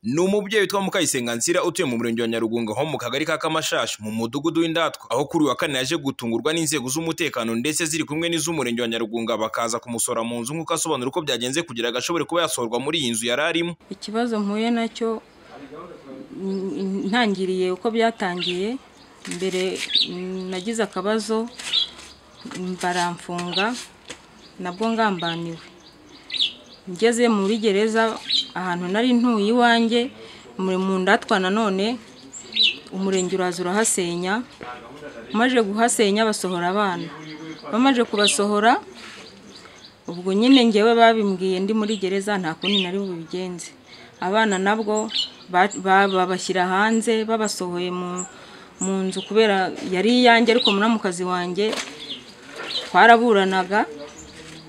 ni umubyeyi witwa Mukayisenga Nsira utuye mu murenge wa Nyarugunga ho mu kagari ka Kamashashi mu mudugudu w'Indatwa aho kuri uyu wa kane yaje gutungurwa n'inzego z'umutekano ndetse ziri kumwe n'iz'umurenge wa Nyarugunga bakaza kumusora mu nzu nk'uko asobanura uko byagenze kugira ngo ashobore kuba yasorwa muri iyi nzu yari arimo ikibazo mpuye nacyo mm, ntangiriye uko byatangiye mbere mm, nagize akabazo mm, baramfunga nabwo ngambaniwe ngeze muri gereza ahantu nari ntuye iwanjye muri mu ndatwa nanone umurenge uraza urahasenya maze guhasenya basohora abana bamaze kubasohora ubwo nyine ngewe babimbwiye ndi muri gereza nta kundi nari bubigenze abana nabwo ba- ba- babashyira hanze babasohoye mu- mu nzu kubera yari iyanjye ariko muramukazi wanjye twaraburanaga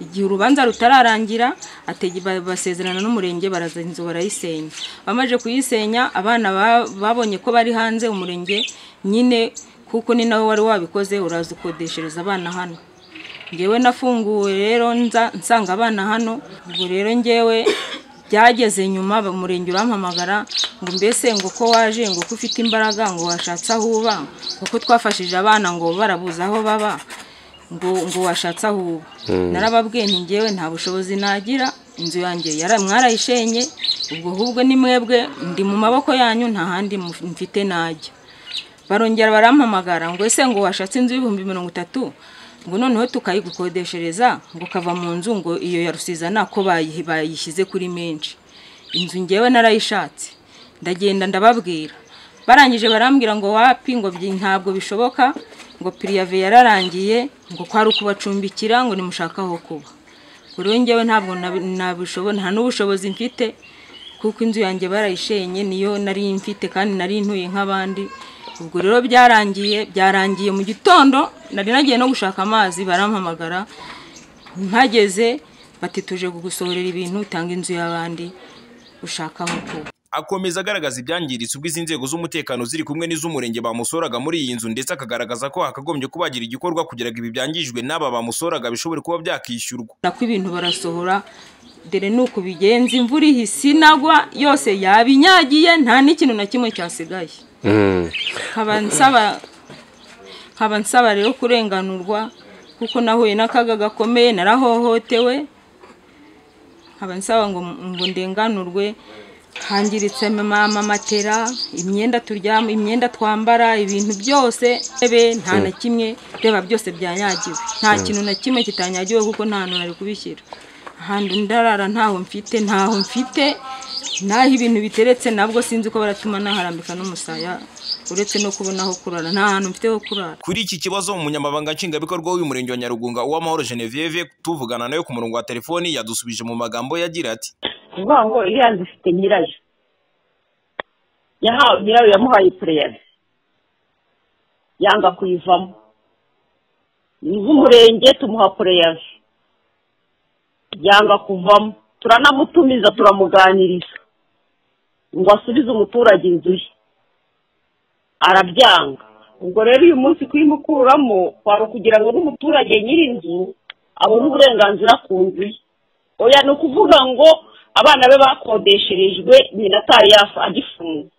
igihe urubanza rutararangira ategi- ba- basezerana n'umurenge baraza inzu barayisenya bamaze kuyisenya abana ba- babonye ko bari hanze umurenge nyine kuko ni nawe wari wabikoze uraza ukodeshereza abana hano ngewe nafunguwe rero nza nsanga abana hano ubwo rero ngewe byageze nyuma ba- umurenge urampamagara ngo mbese ngo ko waje ngo ko ufite imbaraga ngo washatse aho uba kuko twafashije abana ngo barabuze aho baba ngo ngo washatse aho uba narababwiye nti ngewe nta bushobozi nagira inzu yanjye yara mwarayishenye ubwo ahubwo ni mwebwe ndi mu maboko yanyu nta handi muf- mfite najya barongera barampamagara ngo ese ngo washatse inzu y'ibihumbi mirongo itatu ngo noneho tukayigukodeshereza ngo kava mu nzu ngo iyo ya rusizana ko bayihi- bayishyize kuri menshi inzu ngewe narayishatse ndagenda ndababwira barangije barambwira ngo wapi ngo byi- ntabwo bishoboka ngo piriyave yararangiye ngo kwari ukubacumbikira ngo nimushaka aho kuba kuri we ngewe ntabwo nabi- nabishobo- nta n'ubushobozi mfite kuko inzu yanjye barayishenye niyo nari mfite kandi nari ntuye nk'abandi ubwo rero byarangiye byarangiye mu gitondo nari nagiye no gushaka amazi barampamagara mpageze bati tuje kugusohorera ibintu utanga inzu y'abandi ushaka aho kuba akomeza agaragaza ibyangiritse ubwo izi nzego z'umutekano ziri kumwe n'iz'umurenge bamusoraga muri iyi nzu ndetse akagaragaza ko hakagombye kuba hagira igikorwa kugira ngo ibi byangijwe n'aba bamusoraga bishobore kuba byakishyurwa nako ibintu barasohora dore nuko bigenza imvura ihise inagwa yose yabinyagiye nta n'ikintu na kimwe cyasigaye nkaba nsaba nkaba nsaba rero kurenganurwa kuko nahuye n'akaga gakomeye narahohotewe nkaba nsaba ngo ngo ndenganurwe hangiritse mama matera imyenda turyama imyenda twambara ibintu byose ntebe nta na kimwe reba byose byanyagiwe nta kintu na kimwe kitanyagiwe kuko nta hantu nari kubishyira ahantu ndarara ntaho mfite ntaho mfite naho ibintu biteretse nabwo sinzi ko baratuma naharambika n'umusaya uretse no kubona aho kurara nta hantu mfite ho kurara Kuri iki kibazo umunyamabanga nshingwabikorwa w'umurenge wa Nyarugunga uwamahoro Genevieve tuvugana nawe ku murongo wa telefoni yadusubije mu magambo yagira ati kuvuga ngo iriya nzu ifite nyirayo yahawe nyirayo yamuhaye pureyari yanga kuyivamo ni iz'umurenge tumuha pureyari yanga kuvamo turanamutumiza turamuganiriza ngo asubize umuturage inzu ye arabyanga ubwo rero uyu munsi kuyimukuramo kwari ukugira ngo n'umuturage nyir'inzu abone uburenganzira ku nzu ye oya ni ukuvuga ngo abana be bakodesherejwe nyina atari yafu agifunze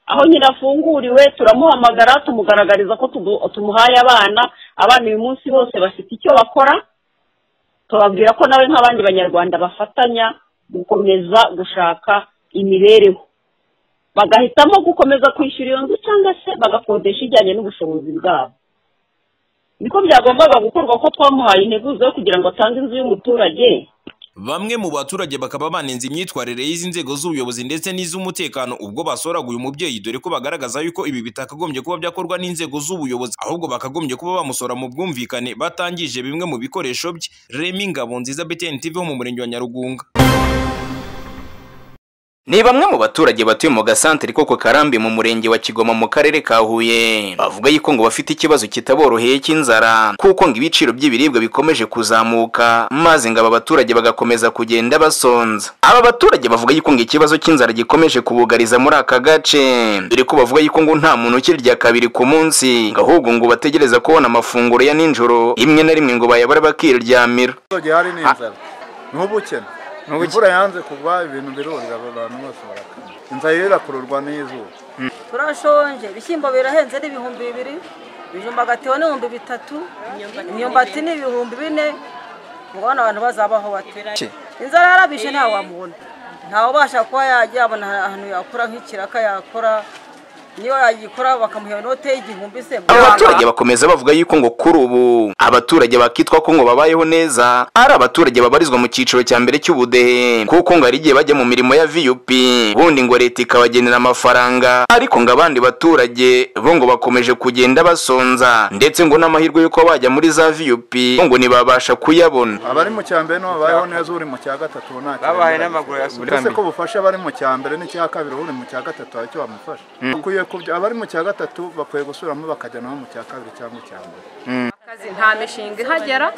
aho nyina afunguriwe turamuhamagara tumugaragariza ko tugu- tumuhaye abana abana uyu munsi bose bafite icyo bakora tubabwira ko nawe nk'abandi banyarwanda bafatanya gukomeza gushaka imibereho bagahitamo gukomeza kwishyura iyo nzu cyangwa se bagakodesha ijyanye n'ubushobozi bwabo niko byagombaga gukorwa ko twamuhaye integuza yo kugira ngo atange inzu y'umuturage bamwe mu baturage bakaba banenze imyitwarire y'izi nzego z'ubuyobozi ndetse n'iz'umutekano ubwo basoraga uyu mubyeyi dore ko bagaragaza yuko ibi bitakagombye kuba byakorwa n'inzego z'ubuyobozi ahubwo bakagombye kuba bamusora mu bwumvikane batangije bimwe mu bikoresho bye Remy Ngabonziza BTN TV wo mu murenge wa Nyarugunga ni bamwe mu baturage batuye mu gasantere ko ku karambi mu murenge wa kigoma mu karere ka huye bavuga yuko ngo bafite ikibazo kitaboroheye cy'inzara kuko ngo ibiciro by'ibiribwa bikomeje kuzamuka maze ngo aba baturage bagakomeza kugenda basonza aba baturage bavuga yuko ngo ikibazo cy'inzara gikomeje kubugariza muri aka gace dore ko bavuga yuko ngo nta muntu ukirya kabiri ku munsi ngo ahubwo ngo bategereza kubona amafunguro ya ninjoro rimwe na rimwe ngo bayabara bakiryamira abaturage hari n'inzara ni ubukene imvura yanze kugwa ibintu birurira aba bantu bose barakama inzara rero irakururwa n'izuba turashonje ibishyimbo birahenze ni ibihumbi bibiri ibijumba agatiho ni ibihumbi bitatu imyumbati ni ibihumbi bine mubona abantu bazabaho bate inzara yarabishe ntawe wamubona ntawe ubasha kuba yajya abona ahantu yakora nk'ikiraka yakora niyo yagikora bakamuha inote y'igihumbi se aba baturage bakomeza bavuga yuko ngo kuri ubu abaturage bakitwa ko ngo babayeho neza ari abaturage babarizwa mu cyiciro cya mbere cy'ubudehe kuko ngo hari igihe bajya mu mirimo ya vup ubundi ngo leta ikabagenera amafaranga ariko ngo abandi baturage bo ngo bakomeje kugenda basonza ndetse ngo n'amahirwe y'uko bajya muri za vup bo ngo ntibabasha kuyabona abari mu cya mbere nibo babayeho neza uri mu cya gatatu ubu nta Babaye n'amaguru yasutse. uretse ko ubufasha abari mu cya mbere n'icya kabiri uri mu cya gatatu hari icyo bamufasha bakwiye kubya abari mu cya gatatu bakwiye gusubiramo bakajya nabo mu cya kabiri cyangwa icya mbere akazi nta mishinga ihagera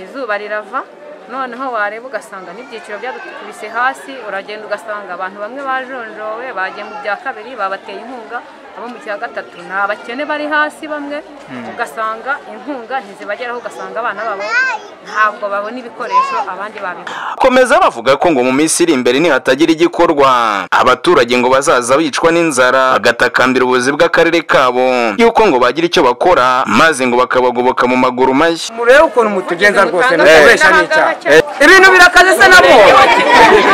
izuba rirava noneho wareba ugasanga n'ibyiciro byadukubise hasi uragenda ugasanga abantu bamwe bajonjowe bagiye mu bya kabiri babateye inkunga abo mu cya gatatu ni abakene bari hasi bamwe ugasanga inkunga ntizibageraho ugasanga abana babo ntabwo babona ibikoresho abandi babibona komeza bavuga ko ngo mu minsi iri imbere nihatagira igikorwa abaturage ngo bazaza bicwa n'inzara bagatakambira ubuyobozi bw'akarere kabo yuko ngo bagira icyo bakora maze ngo bakabagoboka mu maguru mashya murebe ukuntu mutugenza rwose Muganga mukubeshya wese n'icyaha n'abaganga ibintu birakaze se nabwo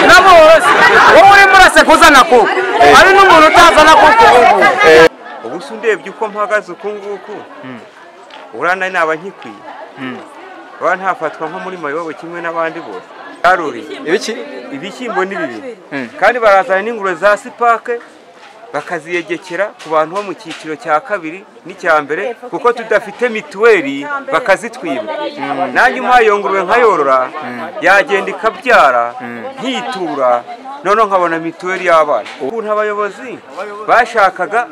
nabwo wose wowe urimo urasekuzana kuko hari n'umuntu utazana kuko ubu ubu se ndebye uko mpagaze uku nguku urana naba nkikwiye uraba ntafatwa nko muri mayobo kimwe n'abandi bose yaruri ibiki ibishyimbo ni bibiri kandi barazana n'ingurube za sipake bakaziyegekera ku bantu bo mu cyiciro cya kabiri n'icya mbere kuko tudafite mituweli bakazitwiba nanjye umpaye iyo ngurube nkayorora yagenda ikabyara nkitura noneho nkabona mituweli y'abana ukuntu abayobozi bashakaga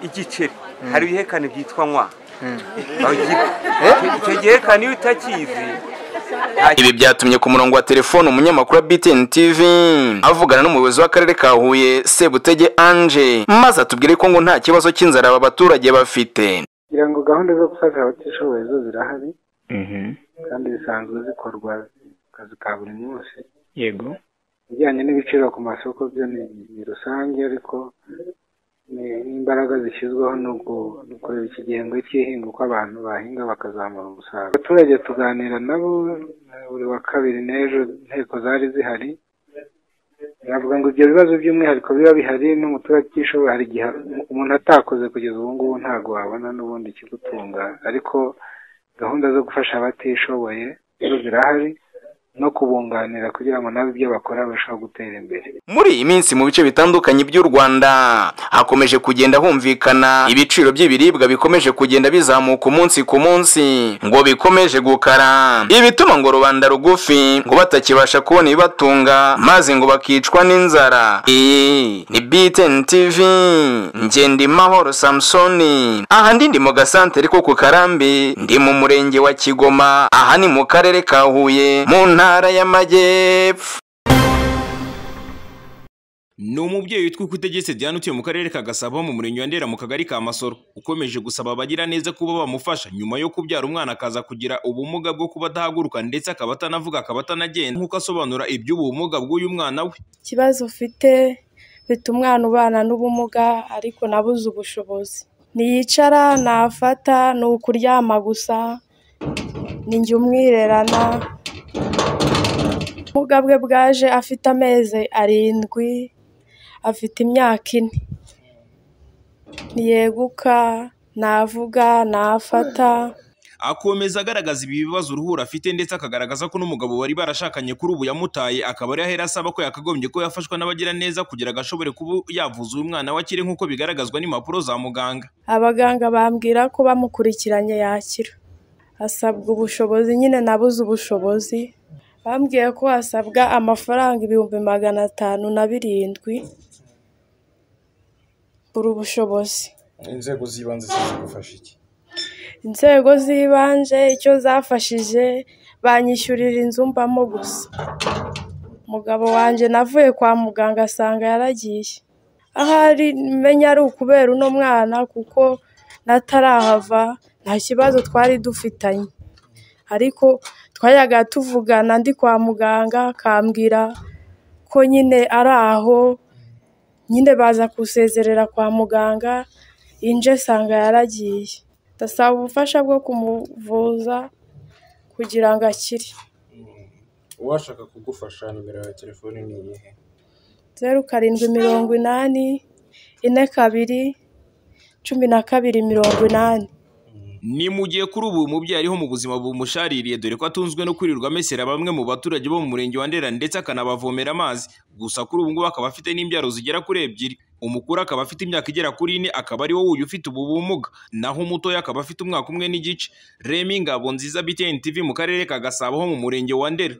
igiceri hari ibihekane byitwa nkwa icyo gihekane iyo utakizi ibi byatumye ku murongo wa telefone umunyamakuru wa BTN TV avugana n'umuyobozi w'akarere ka Huye Sebutege Ange maze atubwire ko ngo nta kibazo cy'inzara aba baturage bafite kugira ngo gahunda zo gufasha abatishoboye zo zirahari kandi zisanzwe zikorwa mu kazi ka buri munsi yego ibijyanye n'ibiciro ku masoko byo ni ni rusange ariko ni- n'imbaraga zishyizweho ni uku- ni ukureba iki gihembwe cy'ihinga uko abantu bahinga bakazamura umusaruro abaturage tuganira nabo eh, buri wa kabiri n'ejo inteko zari zihari navuga ngo ibyo bibazo by'umwihariko biba bihari n'umuturage utishoboye hari igihe umuntu atakoze kugeza ubu ngubu ntabwo wabona n'ubundi ikigutunga ariko gahunda zo gufasha abatishoboye zo zirahari no kubunganira kugira ngo nabo ibyo bakora barusheho gutera imbere muri iyi minsi mu bice bitandukanye by'u Rwanda hakomeje kugenda humvikana ibiciro by'ibiribwa bikomeje kugenda bizamuka umunsi ku munsi ngo bikomeje gukara ibituma ngo rubanda rugufi ngo batakibasha kubona ibibatunga maze ngo bakicwa n'inzara iyi ni BTN TV Ngendimahoro Samsoni aha ndi ndi mu gasantere ko ku Karambi ndi mu murenge wa Kigoma aha ni mu karere ka Huye mu ntara y'Amajyepfo ni umubyeyi witwa Ikutegetse Diane utuye mu karere ka Gasabo mu murenge wa Ndera mu kagari ka Masoro ukomeje gusaba abagira neza kuba bamufasha nyuma yo kubyara umwana akaza kugira ubumuga bwo kuba adahaguruka ndetse akaba atanavuga akaba atanagenda nk'uko asobanura iby'ubu bumuga bw'uyu mwana we ikibazo ufite bituma umwana ubana n'ubumuga ariko nabuze ubushobozi ntiyicara nafata ni ukuryama gusa ni njye umwirerana ubumuga bwe bwaje afite amezi arindwi afite imyaka ine ntiyeguka navuga nafata akomeza agaragaza ibi bibazo uruhura afite ndetse akagaragaza ko n'umugabo bari barashakanye kuri ubu yamutaye akaba ari ahera asaba ko yakagombye ko yafashwa n'abagira neza kugira ngo ashobore kuba yavuza uyu mwana we akire nk'uko bigaragazwa n'impapuro za muganga abaganga bambwira ko bamukurikiranye yakira asabwa ubushobozi nyine nabuze ubushobozi bambwiye ko hasabwa amafaranga ibihumbi magana atanu na birindwi buri ubushobozi inzego z'ibanze zizi gufasha iki inzego z'ibanze icyo zafashije banyishyurira inzu mbamo gusa umugabo wanjye navuye kwa muganga asanga yaragiye ahari menya ari ukubera uno mwana kuko natarahava nta kibazo twari dufitanye ariko twayaga tuvugana ndi kwa muganga akambwira ko nyine ari aho nyine baza kusezerera kwa muganga inje sanga yaragiye ndasaba ubufasha bwo kumuvuza kugira ngo akire uwashaka kugufasha nimero ya telefone ni iyihe zeru karindwi mirongo inani ine kabiri cumi na kabiri mirongo inani ni mu gihe kuri ubu uyu mubyeyi ariho mu buzima bumushariye dore ko atunzwe no kwirirwa amesera bamwe mu baturage bo mu murenge wa ndera ndetse akanabavomera amazi gusa kuri ubu ngubu akaba afite n'imbyaro zigera kuri ebyiri umukuru akaba afite imyaka igera kuri ine akaba ari wowe uyu ufite ubu bumuga naho umutoya akaba afite umwaka umwe n'igice remi ngabo nziza btn tv mu karere ka gasabo ho mu murenge wa ndera